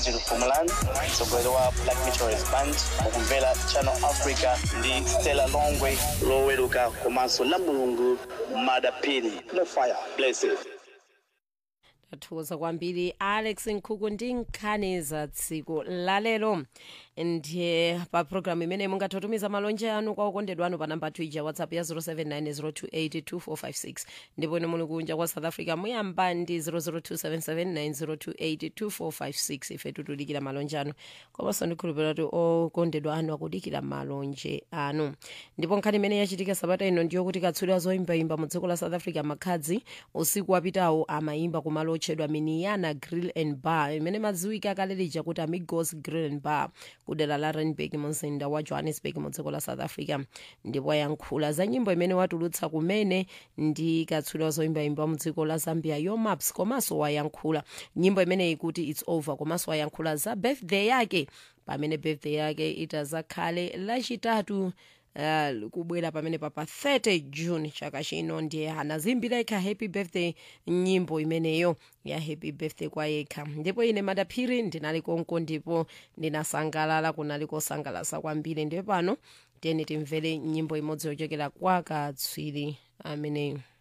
virgil fumaland mtsogoleri wa black meteorist band mukumvera channel africa ndi stella longwe loweruka komanso la mulungu madapini no fire blessed tathokoza kwambiri alex nkhuku ndi nkhani za tsiku lalero ndiye pa programu imene mungathotumiza malonje anu kwa okondedwa anu pa namba twitter whatsapp ya 0790282456 ndipo ine muli kunja kwa south africa muyamba ndi 0027790282456 ife tutudikira malonje anu komanso ndikhulupirira kuti okondedwa anu akudikira malonje anu ndipo nkhani imene yachitika sabata ino ndiyo kuti katswiri azoyimbayimba mu dziko la south africa makhadzi usiku wapitawo amayimba kumalo otchedwa miniyana grill and bar imene madziwika kale lija kuti amigos grill and bar kudera la randburg mumzinda wa johannesburg mu dziko la south africa ndipo ayankhula za nyimbo imene watulutsa kumene ndi katswiri wazoyimbayimba mu dziko la zambia yomaps komanso wayankhula nyimbo imene ikuti its over komanso wayankhula za birthday yake pamene birthday yake itazakhale lachitatu Uh, kubwera pamene pa pa 30 june chaka chino ndiye anazimbira yekha happy birthday nyimbo imeneyo ya happy birthday kwa yekha ndipo ine madaphiri ndinali konko ndipo ndinasangalala kunali kosangalasa kwambiri ndiye pano tiyeni timvere nyimbo imodzi yochokera kwa katswiri ameneyo